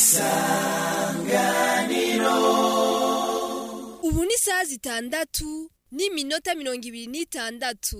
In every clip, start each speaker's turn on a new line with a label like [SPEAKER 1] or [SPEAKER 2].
[SPEAKER 1] ubu ni isaha zitandatu n'iminota mirongo ibiri n'itandatu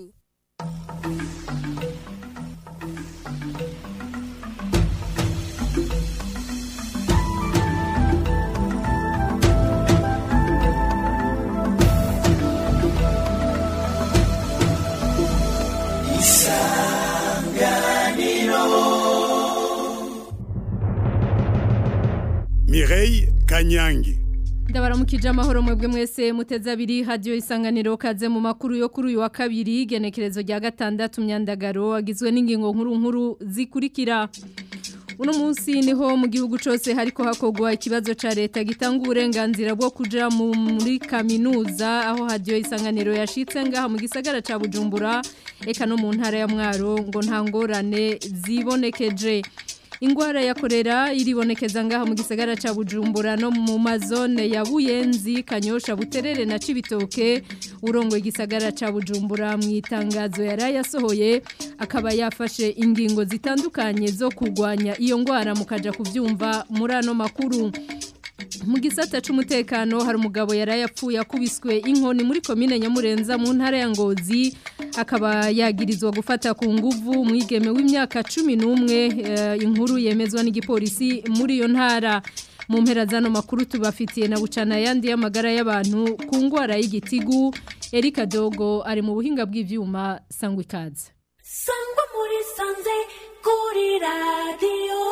[SPEAKER 2] Mireille Kanyangi
[SPEAKER 3] ndabaramukije amahoro mwebwe mwese muteze abiri hadiyo isanganiro kaze mu makuru yo kuri uyu wa kabiri genekerezo rya gatandatu myandagaro agizwe n'ingingo nkuru nkuru zikurikira uno munsi niho mu gihugu cyose hariko hakogwa ikibazo ca leta gitanga uburenganzira bwo kuja muri kaminuza aho hadiyo isanganiro yashitse ngaha mu gisagara ca Bujumbura eka no mu ntara ya Mwaro ngo nta ngorane zibonekeje ingwara ya korera iribonekeza ngaha mu gisagara ca Bujumbura no mu mazone ya Buyenzi Kanyosha Buterere na Cibitoke urongo igisagara ca Bujumbura mu itangazo yarayasohoye akaba yafashe ingingo zitandukanye zo kugwanya iyo ngwara mukaja kuvyumva muri ano makuru mu gisata c'umutekano hari umugabo yarayapfuye akubiswe inkoni muri komine Nyamurenza mu ntara ya Ngozi akaba yagirizwa gufata ku nguvu mwigeme w'imyaka 11 uh, inkuru yemezwa n'igipolisi muri iyo ntara mu mpera zano makuru tubafitiye na bucana yandi y'amagara y'abantu ku ngwara y'igitigu Erika Dogo ari mu buhinga bw'ivyuma sangwa ikaze
[SPEAKER 4] sangwa muri sanze kuri radio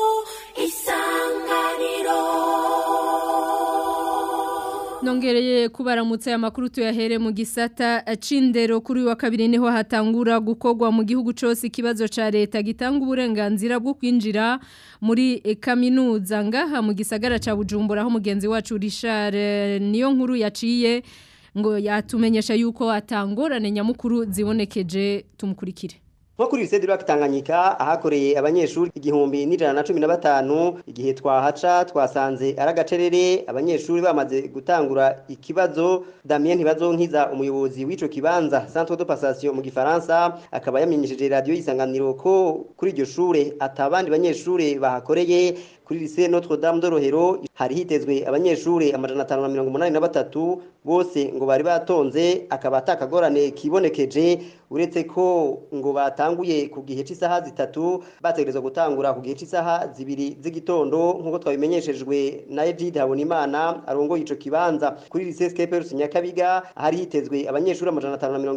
[SPEAKER 4] isanganiro
[SPEAKER 3] Nongereye kubaramutsa amakuru tuyahere mu gisata cindero kuri wa kabiri niho hatangura gukogwa mu gihugu cyose ikibazo ca leta gitanga uburenganzira bwo kwinjira muri kaminuza ngaha mu gisagara ca Bujumbura aho mugenzi wacu Richard niyo nkuru yaciye ngo yatumenyesha yuko atangorane nyamukuru zibonekeje tumukurikire
[SPEAKER 5] nko kuri lycée de Lac Tanganyika ahakoreye abanyeshuri igihumbi n'ijana na cumi na batanu igihe twahaca twasanze ari agacerere abanyeshuri bamaze gutangura ikibazo Damien Ntibazonkiza umuyobozi w'ico kibanza Centre de Passation mu gifaransa akaba yamenyesheje radio isanganiro ko kuri iryo shure atabandi banyeshuri bahakoreye kuri lycée Notre Dame de Rohero hari hitezwe abanyeshuri amajana 583 bose ngo bari batonze akaba atakagorane kibonekeje uretse ko ngo batanguye ku gihe cy'isaha zitatu bategerezwa gutangura ku gihe cy'isaha zibiri z'igitondo nk'uko twabimenyeshejwe na Egide Habonimana arongoye ico kibanza kuri lycée Skeperus Nyakabiga hari hitezwe abanyeshuri amajana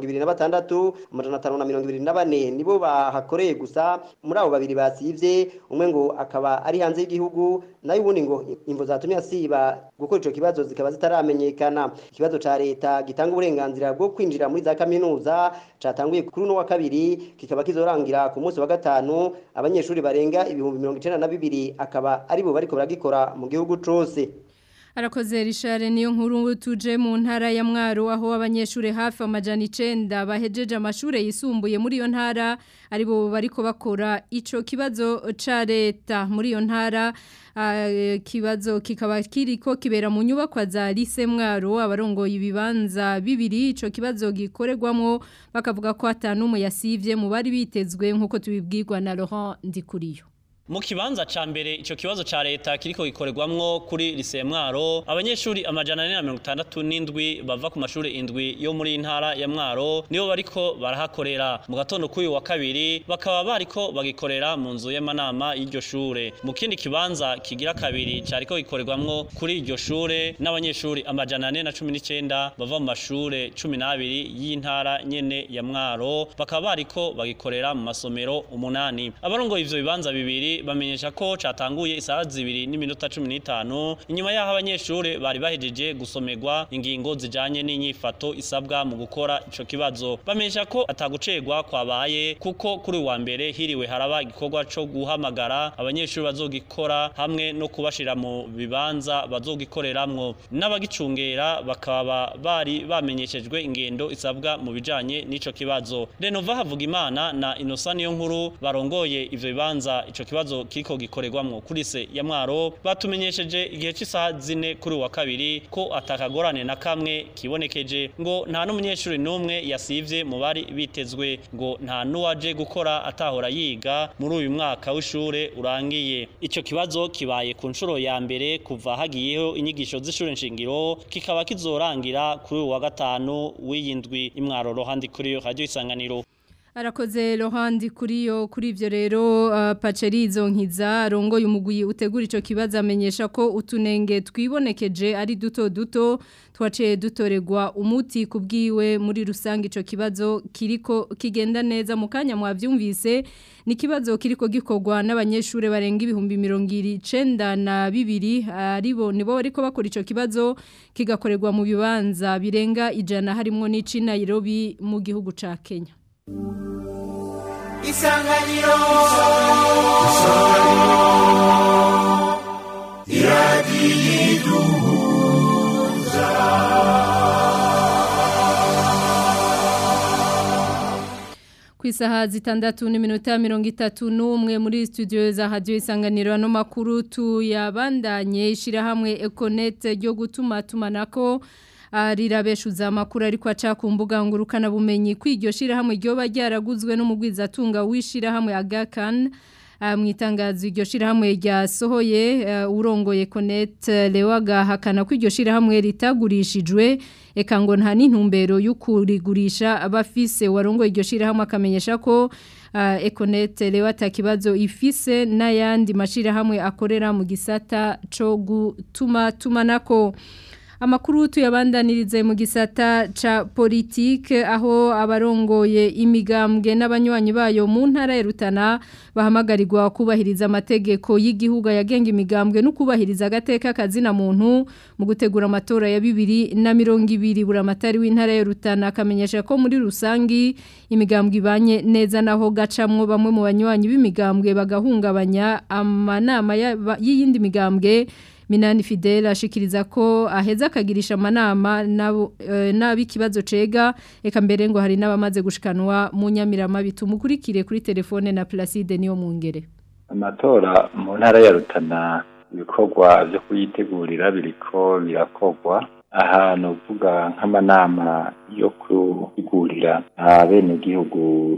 [SPEAKER 5] 526 amajana 524 nibo bahakoreye gusa muri abo babiri basivye umwe ngo akaba ari hanze y'igihugu nayo ubundi ngo imvo zatumye asiba gukora ico kibazo zikaba zitaramenyekana ikibazo ca leta gitanga uburenganzira bwo kwinjira muri za kaminuza catanguye kuri uno wa kabiri kikaba kizorangira ku munsi wa gatanu abanyeshuri barenga ibihumbi mirongo icenda na bibiri akaba aribo bariko baragikora mu gihugu cose
[SPEAKER 3] Arakoze Richard niyo nkuru tuje mu ntara ya Mwaro aho abanyeshure hafi amajana 9 bahejeje amashure yisumbuye muri iyo ntara aribo bariko bakora ico kibazo ca leta muri iyo ntara uh, kibazo kikaba kiriko kibera mu nyubakwa za Lycée Mwaro abarongoye ibibanza bibiri ico kibazo gikorerwamo bakavuga ko atanumwe yasivye mu bari bitezwe nkuko tubibwirwa na Laurent Ndikuriyo
[SPEAKER 6] mu kibanza ca mbere ico kibazo ca leta kiriko gikorerwamwo kuri lycée Mwaro abanyeshuri amajana 467 bava ku mashuri indwi yo muri intara ya Mwaro nibo bariko barahakorera mu gatondo k'uyu wa kabiri bakaba bariko bagikorera mu nzu y'amanama y'iryo shure mu kindi kibanza kigira kabiri cariko gikorerwamwo kuri iryo shure n'abanyeshuri amajana 419 bava mu mashure 12 y'intara nyene ya Mwaro bakaba bariko bagikorera mu masomero umunani abarongoye ivyo bibanza bibiri bamenyesha ko catanguye isaha zibiri n'iminota cumi n'itanu inyuma y'aho abanyeshuri bari bahejeje gusomerwa ingingo zijanye n'inyifato isabwa mu gukora ico kibazo bamenyesha ko atagucegwa kwabaye kuko kuri wa mbere hiriwe haraba igikorwa co guhamagara abanyeshuri bazogikora hamwe no kubashira mu bibanza bazogikoreramwo n'abagicungera bakaba bari bamenyeshejwe ingendo isabwa mu bijanye n'ico kibazo Renova Havugimana na Innocent niyo nkuru barongoye ivyo bibanza ico kibazo kibazo kiriko gikorerwamwo kuri se ya mwaro batumenyesheje igihe cy'isaha zine kuri uwa kabiri ko atakagorane na kamwe kibonekeje ngo nta n'umunyeshuri n'umwe yasivye mu bari bitezwe ngo nta n'uwaje gukora atahora yiga muri uyu mwaka w'ishure urangiye ico kibazo kibaye ku nshuro ya mbere kuva hagiyeho inyigisho z'ishure nshingiro kikaba kizorangira kuri uyu wa gatanu w'iyindwi imwaro rohandi kuri yo radio isanganiro
[SPEAKER 3] Arakoze Laurent kuriyo kuri ivyo rero uh, Pacerizo nkiza rongoye umugwi utegura ico kibazo amenyesha ko utunenge twibonekeje ari duto duto twaciye dutoregwa umuti kubwiwe muri rusange ico kibazo kiriko kigenda neza mu kanya mwavyumvise ni kibazo kiriko gikorwa n'abanyeshure barenga ibihumbi 92 na bibiri aribo nibo bariko bakora ico kibazo kigakorerwa mu bibanza birenga ijana harimo n'ici Nairobi mu gihugu ca Kenya
[SPEAKER 7] isanganiro
[SPEAKER 3] ku isaha zitandatu n'iminota mirongo itatu n'umwe muri studio za radiyo isanganiro ano makuru tuyabandanye ishyirahamwe ekonete ryo gutuma tumanako rirabeshuza amakuru ariko aca ku mbuga ngurukanabumenyi ko iryo shyirahamwe ryoba ryaraguzwe n'umugwizatunga w'ishyirahamwe agakani mu itangazo iryo shyirahamwe ryasohoye urongoye konete lewaga hakana ko iryo shyirahamwe ritagurishijwe eka ngo nta n'intumbero yo kurigurisha abafise warongoye iryo shyirahamwe akamenyesha ko ekonete lewa atakibazo ifise n'ayandi mashyirahamwe akorera mu gisata cyo gutuma tumanako amakuru tuyabandanirize mu gisata ca politike aho abarongoye imigambwe n'abanywanyi bayo mu ntara ya Rutana bahamagarirwa kubahiriza amategeko y'igihugu yagenga imigambwe no kubahiriza agateka kazina muntu mu gutegura amatora ya bibiri na mirongo ibiri buramatari w'intara ya Rutana akamenyesha ko muri rusangi imigambwe ibanye neza naho gacamwo bamwe mu banywanyi b'imigambwe bagahungabanya amanama y'iyindi migambwe Minani Fidel ashikiriza ko aheza akagirisha amanama n'ab'ikibazo cega eka mbere ngo hari n'abamaze gushikanwa mu nyamirama bitumukurikire kuri telefone na Placide niyo mungere
[SPEAKER 8] amatora mu ntara ya Rutana ibikorwa byo kuyitegurira biriko birakogwa ahantu uvuga nk'amanama yo kutegurira abenegihugu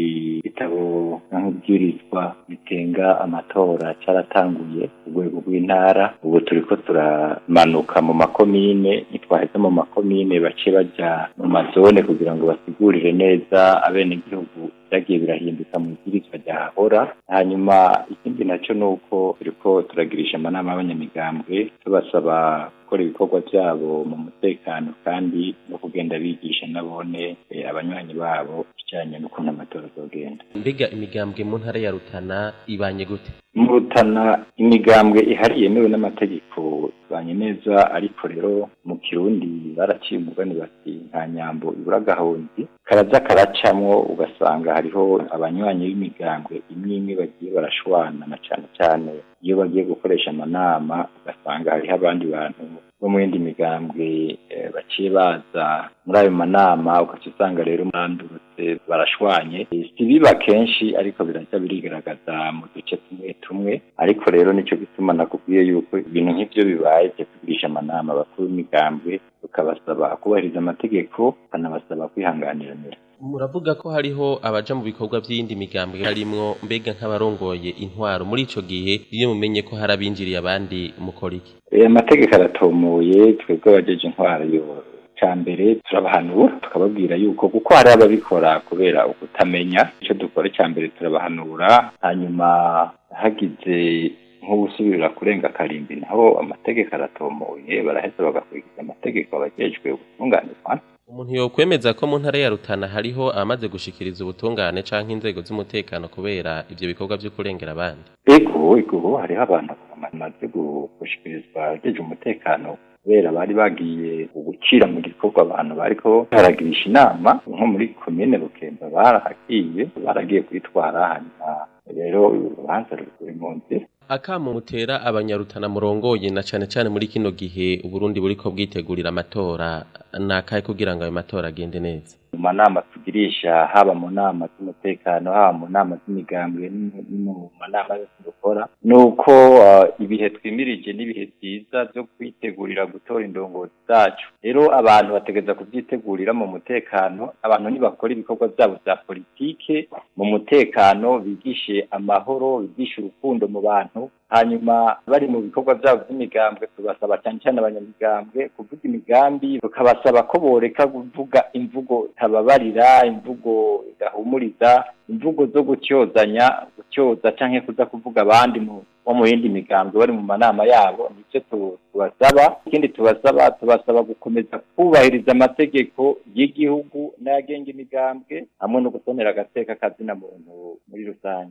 [SPEAKER 8] ibitabo nk'ibwirizwa bitenga amatora cyaratanguye ku rwego rw'intara ubu turi ko turamanuka mu makomine ntitwaheze mu makomine bace bajya mu mazone kugira ngo basigurire neza abenegihugu byagiye birahinduka mu bwirizwa ryahahora hanyuma ikindi nacyo ni uko turi ko turagirisha amanama y'abanyamigambwe tubasaba gukora ibikorwa byabo mu mutekano kandi no kugenda bigisha nabone abanywanyi babo bijyanye n'ukuntu amatora azogenda
[SPEAKER 9] mbega imigambwe mu ntara ya rutana ibanye gute
[SPEAKER 8] mu rutana imigambwe ihari yemewe n'amategeko ibanye neza ariko rero mu kirundi baraciye umugani bati nta nyambo ibura agahonzi karaza karacamwo ugasanga hariho abanywanyi b'imigambwe imwe imwe bagiye barashwana na cyane cyane iyo bagiye gukoresha amanama ugasanga hariho abandi bantu bo mu yindi migambwe baciye baza muri ayo manama ugaca usanga rero mwandurutse barashwanye si biba kenshi ariko birajya birigaragaza mu duce tumwe tumwe ariko rero nicyo gituma nakubwiye yuko ibintu nk'ibyo bibaye byo kugurisha amanama abakuru b'imigambwe tukabasaba kubahiriza amategeko bakanabasaba kwihanganiranira
[SPEAKER 9] muravuga ko hariho abaja mu bikorwa by'iyindi migambwe harimwo mbega nk'abarongoye intwaro muri ico gihe iyo mumenye ko hari abinjiriye abandi mukora iki
[SPEAKER 8] amategeko aratomoye twebwe abajeje intwaro yo cya mbere turabahanura tukababwira yuko kuko hari ababikora kubera ukutamenya icyo dukora cya mbere turabahanura hanyuma hagize nk'ubusubirira kurenga karimbi naho amategeko aratomoye baraheza bagakurikiza amategeko abajejwe ubutunganirwa
[SPEAKER 9] umuntu yokwemeza ko mu ntara ya Rutana hariho amaze gushikiriza ubutungane canke inzego z'umutekano kubera ivyo bikorwa byo kurengera abandi
[SPEAKER 8] ego ego hariho abantu bamaze gushikirizwa abajeje umutekano kubera bari bagiye gucira mu gikorwa abantu bariko baragirisha inama nko muri komine Bukemba barahagiye baragiye kwitwara hanyuma rero urubanza ruri mu nzira
[SPEAKER 9] akamu mutera abanyarutana murongoye na cane cane muri kino gihe uburundi buriko bwitegurira amatora nakahe kugira ngo ayo matora agende neza
[SPEAKER 8] mu manama tugirisha haba mu nama z'umutekano haba mu nama z'imigambwe no mu manama yose dukora ni uko ibihe twimirije n'ibihe byiza byo kwitegurira gutora indongozi zacu rero abantu bategereza kubyitegurira mu mutekano abantu ntibakora ibikorwa byabo bya politike mu mutekano bigishe amahoro bigishe urukundo mu bantu hanyuma bari mu bikorwa byabo by'imigambwe tubasaba cyane cyane abanyamigambwe kuvuga imigambi tukabasaba ko boreka kuvuga imvugo tababarira imvugo idahumuriza imvugo zo gutyozanya gutyoza canke kuza kuvuga abandi mu bo mu yindi migambi bari mu manama yabo nicyo tubasaba ikindi tubasaba tubasaba gukomeza kubahiriza amategeko y'igihugu n'ayagenga imigambwe hamwe no gusonera agateka kazina muntu muri rusange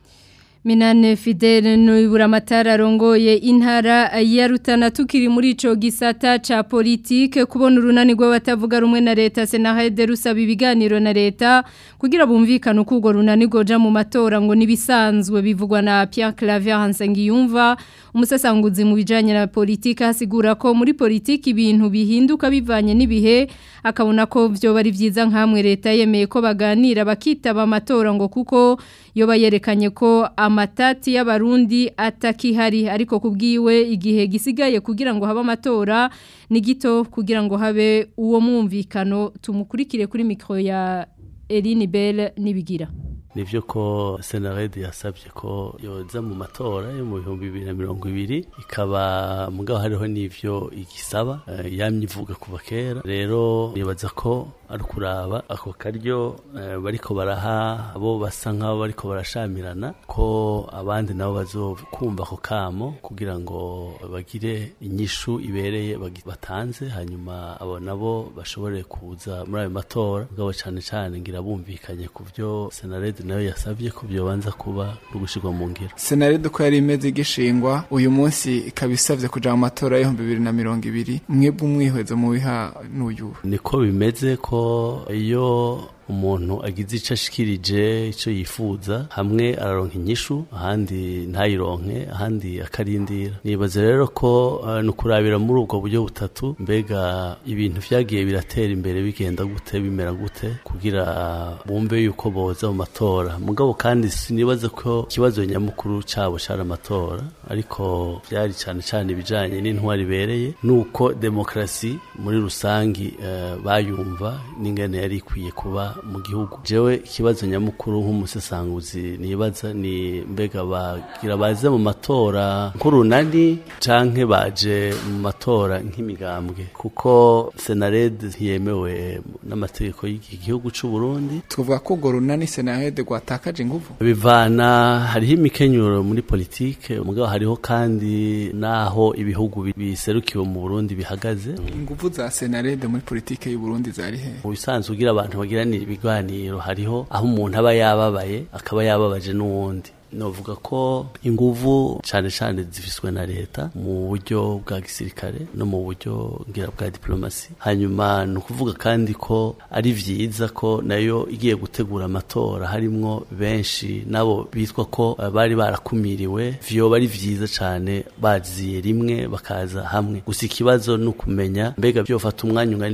[SPEAKER 3] Minane Fidele nubura amatara arongoye intara ya Rutana tukiri muri ico gisata ca politike kubona urunani rw'abatavuga rumwe na leta Senahede rusaba ibiganiro na leta kugira bumvikane uko urwo runani goja mu matora ngo nibisanzwe bivugwa na Pierre Claver Hansengiyumva umusasanguzi mu bijanye na politike hasigura ko muri politike ibintu bihinduka bivanye n'ibihe akabona ko vyo bari vyiza nkamwe leta yemeye ko baganira bakitaba amatora ngo kuko yoba yerekanye ko amatati y'abarundi atakihari ariko kubwiwe igihe gisigaye kugira ngo habe amatora ni gito kugira ngo habe uwo mwumvikano tumukurikire kuri mikro ya Eline Bell nibigira
[SPEAKER 7] nivyo ko senarede yasabye ko yoza mu matora yo mu bihumbi bibiri na mirongo ibiri ikaba mugabo hariho n'ivyo igisaba uh, yamye ivuga kuva kera rero nibaza ko ari kuraba ako karyo uh, bariko baraha abo basa nk'abo bariko barashamirana ko abandi nabo bazokumva ako kamo kugira ngo bagire inyishu ibereye batanze hanyuma abo nabo bashobore kuza muri ayo matora mugabo cane cane ngira bumvikanye ku vyo senarede nayo yasabye ko byobanza kuba rugushirwa mu ngiro
[SPEAKER 10] senarede uko yari imeze igishingwa uyu munsi ikaba isabye kuja mu matora y'ibihumbi bibiri na mirongo ibiri mwebwe umwihwezo mu biha n'uyu
[SPEAKER 7] niko bimeze ko iyo umuntu agize icyo ashikirije icyo yifuza hamwe araronka inyishu ahandi ntayironke ahandi akarindira nibaza rero ko uh, ni ukurabira muri ubwo buryo butatu mbega ibintu vyagiye biratera imbere bigenda gute bimera gute kugira bumve yuko boza mu matora mugabo kandi sinibaza ko ikibazo nyamukuru cabo cari amatora ariko vyari cane cane ibijanye n'intwari ibereye nuko demokrasi muri rusangi uh, bayumva n'ingene yari ikwiye kuba mu gihugu jewe ikibazo nyamukuru nk'umusesanguzi nibaza ni mbega bagira baze mu matora nk'urunani canke baje mu matora nk'imigambwe kuko senarede ntiyemewe n'amategeko y'iki gihugu c'u Burundi
[SPEAKER 10] tuvuga ko urwo runani senarede rwatakaje inguvu
[SPEAKER 7] bivana hariho imikenyuro muri politike mugabo hariho kandi naho ibihugu biserukiwe mu Burundi bihagaze
[SPEAKER 10] inguvu za senarede muri politike y'u Burundi zari he
[SPEAKER 7] mu bisanzwe ugira abantu bagiranira ibiganiro hariho aho umuntu aba yababaye akaba yababaje n'uwundi novuga ko inguvu cyane cyane zifiswe na leta mu buryo bwa gisirikare no mu buryo ngira bwa diplomasi hanyuma ni ukuvuga kandi ko ari vyiza ko nayo igiye gutegura amatora harimwo benshi nabo bitwa ko bari barakumiriwe vyoba ari vyiza cyane baziye rimwe bakaza hamwe gusa ikibazo ni ukumenya mbega vyofata umwanya ungana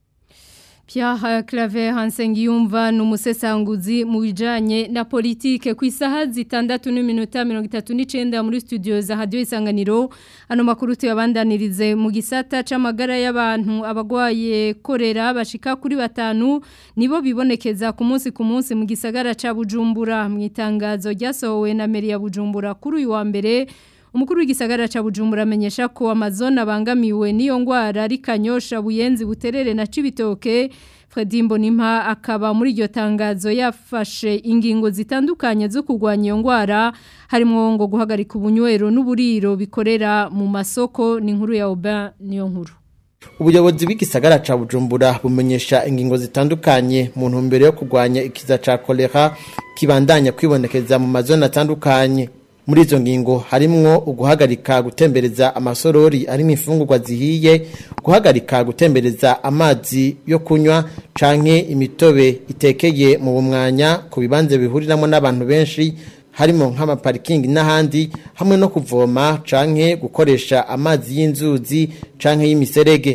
[SPEAKER 3] Pierre Claver Hansengiyumva numusesanguzi mu bijanye na politike ku isaha zitandatu n'iminota 39 muri studio za Radio Isanganiro ano makuru tuyabandanirize mu gisata c'amagara y'abantu abagwaye korera bashika kuri batanu nibo bibonekeza ku munsi ku munsi mu gisagara ca Bujumbura mu itangazo ryasohowe na Meri ya Bujumbura kuri uyu wa mbere Umukuru w'igisagara ca Bujumbura amenyesha ko amazone abangamiwe niyo ngwara ari Kanyosha Buyenzi Buterere na Cibitoke Fredimbo Nimpa akaba muri iryo tangazo yafashe ingingo zitandukanye zo kurwanya iyo ngwara harimo ngo guhagarika ubunywero n'uburiro bikorera mu masoko ni nkuru ya Aubin niyo nkuru
[SPEAKER 11] ubuyobozi bw'igisagara ca Bujumbura bumenyesha ingingo zitandukanye mu ntumbero yo kurwanya ikiza ca kolera kibandanya kwibonekeza mu mazone atandukanye muri izo ngingo harimwo uguhagarika gutembereza amasorori arimo imfungurwa zihiye guhagarika gutembereza amazi yo kunywa canke imitobe itekeye mu bumwanya ku bibanze bihuriramo n'abantu benshi harimo nk'amaparikingi n'ahandi hamwe no kuvoma canke gukoresha amazi y'inzuzi canke y'imiserege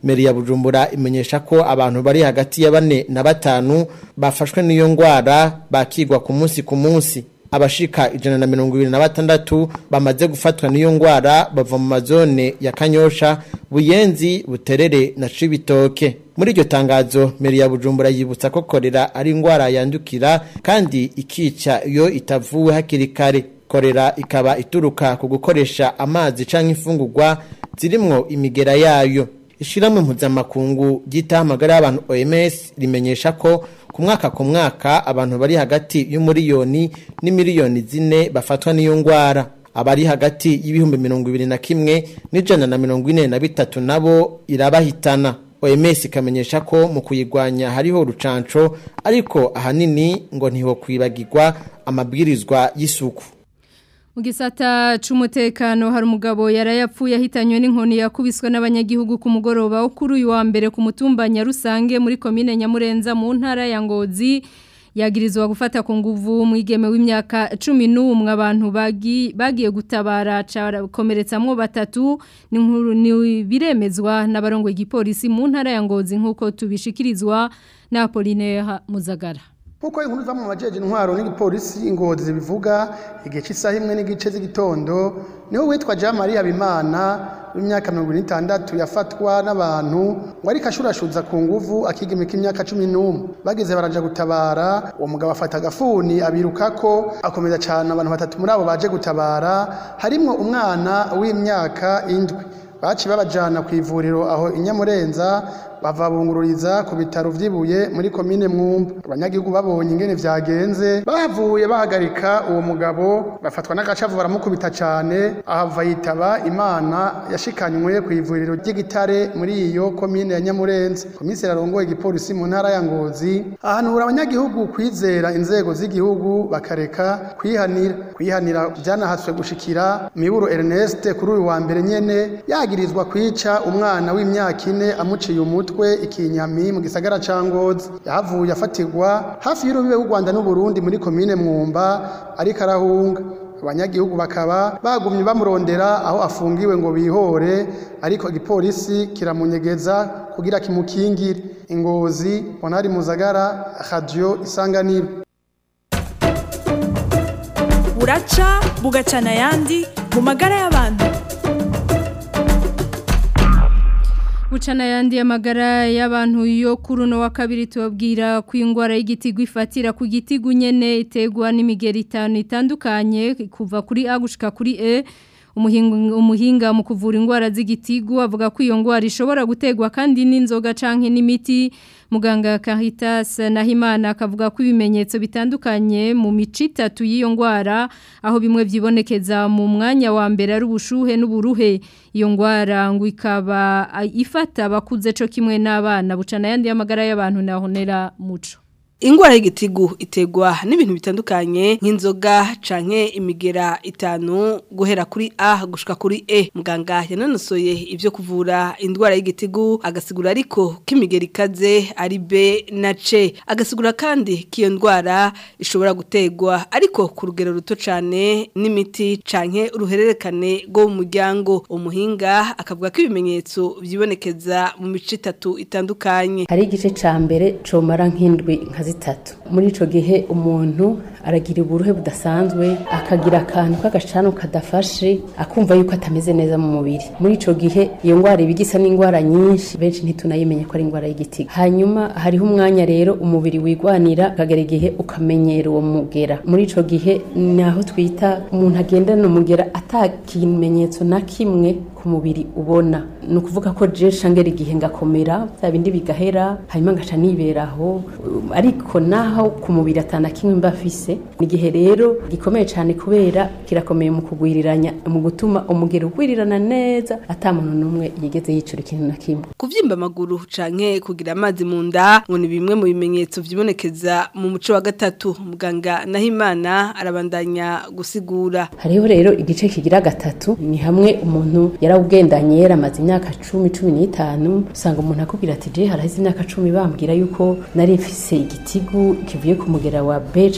[SPEAKER 11] meri ya bujumbura imenyesha ko abantu bari hagati ya bane na batanu bafashwe n'iyo ngwara bakigwa ku munsi ku munsi abashika ijana na mirongo ibiri na batandatu bamaze gufatwa n'iyo ngwara bava mu mazone ya kanyosha buyenzi buterere na cibitoke muri iryo tangazo meri ya bujumbura yibutsa ko korera ari ingwara yandukira kandi ikica iyo itavuwe hakiri kare korera ikaba ituruka ku gukoresha amazi canke imfungurwa zirimwo imigera yayo ishiramwe mpuzamakungu ryitaho amagara y'abantu OMS rimenyesha ko ku mwaka ku mwaka abantu bari hagati y'umuriyoni n'imiliyoni zine bafatwa n'iyo ngwara abari hagati y'ibihumbi mirongo ibiri na kimwe n'ijana na mirongo ine na bitatu nabo irabahitana OMS ikamenyesha ko mu kuyigwanya hariho urucanco ariko ahanini ngo ntiho kwibagirwa amabwirizwa y'isuku
[SPEAKER 3] mu gisata c'umutekano hari umugabo yarayapfuye ahitanywe n'inkoni yakubiswe n'abanyagihugu ku mugoroba wo kuri uyu wa mbere ku mutumba Nyarusange muri komine Nyamurenza mu ntara ya Ngozi yagirizwa gufata ku nguvu mwigeme w'imyaka 11 abantu bagi bagiye gutabara komeretsamwo batatu ni nkuru ni biremezwa n'abarongo igipolisi mu ntara ya Ngozi nkuko tubishikirizwa na Apollinaire Muzagara
[SPEAKER 12] Kuko inkuru za mu majeje intwaro n'igipolisi ingozi zibivuga igihe cy'isaha imwe n'igice z'igitondo niho witwa Jean Marie Habimana w'imyaka 26 yafatwa n'abantu ngo ariko ashurashuza ku nguvu akigimika imyaka 11 bageze baraja gutabara uwo mugabo afata agafuni abirukako akomeza cyane abantu batatu muri abo baje gutabara harimwo umwana w'imyaka indwi baci babajana ku ivuriro aho inyamurenza bavabungururiza ku bitaro vy'ibuye muri komine mwumba abanyagihugu babonye ingene vyagenze bahavuye bahagarika uwo mugabo bafatwa n'agacavu baramukubita cane ahava yitaba imana yashikanywe ku ivuriro ry'igitare muri iyo komine ya nyamurenza komiseri arongoye igipolisi mu ntara ya ngozi ahanura abanyagihugu kwizera inzego z'igihugu bakareka kwihanira kwihanira vyanahatswe gushikira miburo Ernest kuri uyu wa mbere nyene yagirizwa kwica umwana w'imyaka ine amuciye umutwe umutwe ikinyami mu gisagara ca Ngozi yahavuye afatirwa hafi y'urubibe rw'u Rwanda n'u Burundi muri komine Mwumba ariko arahunga abanyagihugu bakaba bagumye bamurondera aho afungiwe ngo bihore ariko igipolisi kiramunyegeza kugira kimukingire ingozi Bonari Muzagara Radio Isanganiro
[SPEAKER 13] buraca bugacana yandi mu magara y'abantu
[SPEAKER 3] Bucana yandi amagara y'abantu yo kuri uno wa kabiri tubabwira ku ingwara y'igitigu ifatira ku gitigu nyene itegwa n'imigeri itanu itandukanye kuva kuri A gushika kuri E umuhinga umuhinga mu kuvura ingwara z'igitigu avuga ko iyo ngwara ishobora gutegwa kandi n'inzoga canke n'imiti muganga Caritas Nahimana akavuga ko ibimenyetso bitandukanye mu mici itatu y'iyo ngwara aho bimwe vyibonekeza mu mwanya wa mbere ari ubushuhe n'uburuhe iyo ngwara ngo ikaba ifata bakuze co kimwe n'abana bucana yandi y'amagara y'abantu nahonera muco
[SPEAKER 14] Ingwara y'igitigu itegwa n'ibintu bitandukanye nk'inzoga canke imigera itanu guhera kuri A gushika kuri E muganga yanonosoye ivyo kuvura indwara y'igitigu agasigura ariko k'imigera ikaze ari B na C agasigura kandi kiyo ndwara ishobora gutegwa ariko ku rugero ruto cane n'imiti canke uruhererekane rwo mu muryango umuhinga akavuga ko ibimenyetso vyibonekeza mu mice itatu itandukanye
[SPEAKER 15] hari igice ca mbere comara nk'indwi nka zitatu muri ico gihe umuntu aragira uburuhe budasanzwe akagira akantu k'agacano kadafashe akumva yuko atameze neza mu mubiri muri ico gihe iyo ngwara ibigisa n'ingwara nyinshi benshi ntitunayimenye ko ari ingwara y'igitiga hanyuma hariho umwanya rero umubiri wigwanira akagera igihe ukamenyera uwo mugera muri ico gihe naho twita umuntu agendana umugera atakimenyetso na kimwe ku mubiri ubona ni ukuvuga ko je shangera igihe ngakomera bya bindi bigahera hanyuma ngaca niberaho ariko naho ku mubiri atana kimwe mba afise ni igihe rero gikomeye cyane kubera kirakomeye mu kugwiriranya mu gutuma umugero ugwirirana neza ata muntu n'umwe yigeze yicura ikintu na kimwe
[SPEAKER 14] kuvyimba amaguru canke kugira amazi mu nda ngo ni bimwe mu bimenyetso vyibonekeza mu muco wa gatatu muganga Nahimana arabandanya gusigura
[SPEAKER 15] hariho rero igice kigira gatatu ni hamwe umuntu yarawugendanye yaramaze imyaka cumi cumi n'itanu usanga umuntu akubwira ati je haraheze imyaka cumi bambwira yuko nari mfise igitigu kivuye ku mugera wa B canke wa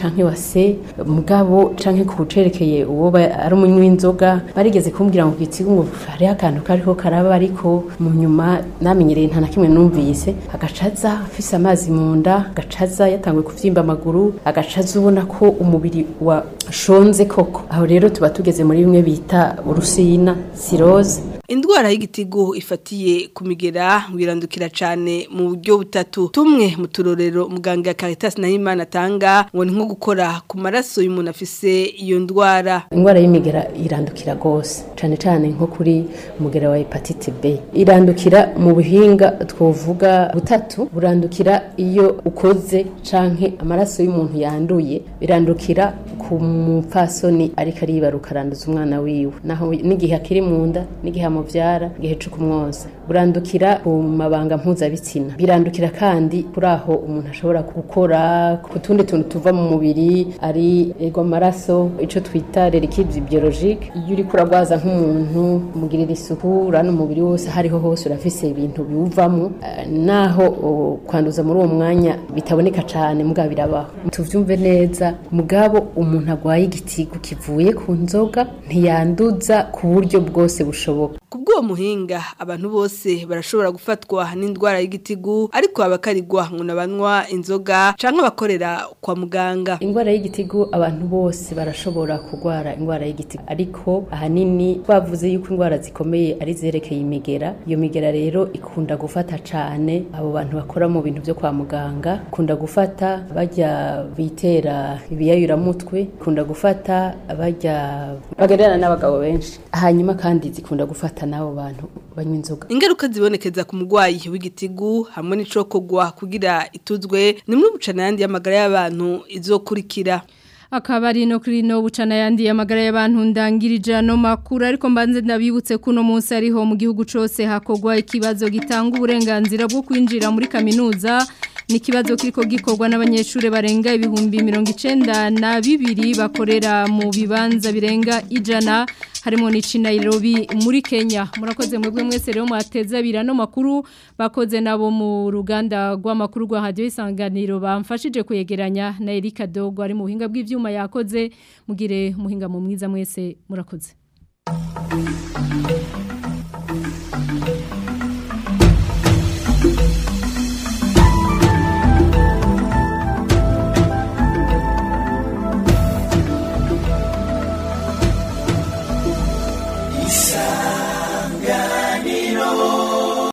[SPEAKER 15] bose mugabo canke ku cerekeye uwo ba- ari umunywi w'inzoga barigeze kumbwira ngo gitigu ngo hariho akantu kariko karaba ariko mu nyuma namenyereye nta na kimwe numvise agacaza afise amazi mu nda agacaza yatanguye kuvyimba amaguru agacaza ubona ko umubiri washonze koko aho rero tuba tugeze muri bimwe bita urusina siroze
[SPEAKER 14] Indwara y'igitigu ifatiye ku migera wirandukira cyane mu buryo butatu tumwe mu turorero muganga Caritas Nahimana atanga ngo ni nko gukora ku maraso y'umuntu afise iyo ndwara
[SPEAKER 15] indwara y'imigera irandukira rwose cyane cyane nko kuri umugera wa hepatite b irandukira mu buhinga twavuga butatu burandukira iyo ukoze canke amaraso y'umuntu yanduye birandukira ku mupfasoni ariko aribaruka aranduza umwana wiwe naho n'igihe akiri mu nda n'igihe amuvyara igihe co kumwonsa burandukira ku mabanga mpuzabitsina birandukira kandi kuri aho umuntu ashobora gukora ku tundi tuntu tuva mu mubiri ari ego amaraso ico twita reliquide biologique iyo uriko uragwaza nk'umuntu umugirira isuku urana umubiri wose hariho hose urafise ibintu biwuvamo eh, naho o, kwanduza muri uwo mwanya bitaboneka cane mugabo birabaho tuvyumve neza mugabo umuntu agwaye igitigu kivuye ku nzoga ntiyanduza ku buryo bwose bushoboka
[SPEAKER 14] Kubw'uwo muhinga abantu bose barashobora gufatwa n'indwara y'igitigu ariko abakarigwa ngo nabanywa inzoga canke abakorera kwa muganga.
[SPEAKER 15] Indwara y'igitigu abantu bose barashobora kurwara indwara y'igitigu ariko ahanini bavuze yuko indwara zikomeye ari zerekeye imigera iyo migera rero ikunda gufata cane abo bantu bakora mu bintu byo kwa muganga ikunda gufata bajya bitera ibiyayuramutwe ikunda gufata bajya bagererana n'abagabo benshi hanyuma kandi zikunda gufata n'abo bantu banywa inzoga
[SPEAKER 14] Ingaruka zibonekeza ku mugwayi w'igitigu hamwe n'icokogwa kugira ituzwe ni muri bucana yandi y'amagara y'abantu izokurikira.
[SPEAKER 3] akabari no kuri no bucana yandi amagara y'abantu ndangirije no makuru ariko mbanze ndabibutse kuno munsi ariho mu gihugu cose hakogwa ikibazo gitanga uburenganzira bwo kwinjira muri kaminuza ni ikibazo kiriko gikorwa n'abanyeshuri barenga ibihumbi mirongo icenda na bibiri bakorera mu bibanza birenga ijana harimo n'ici Nairobi muri Kenya murakoze mwebwe mwese rero mwateza abira no makuru bakoze nabo mu ruganda rw'amakuru rwa radio isanganiro bamfashije kuyegeranya na Erika Dogo ari mu buhinga bw'ivyuma yakoze mugire muhinga mu mwiza mwese murakoze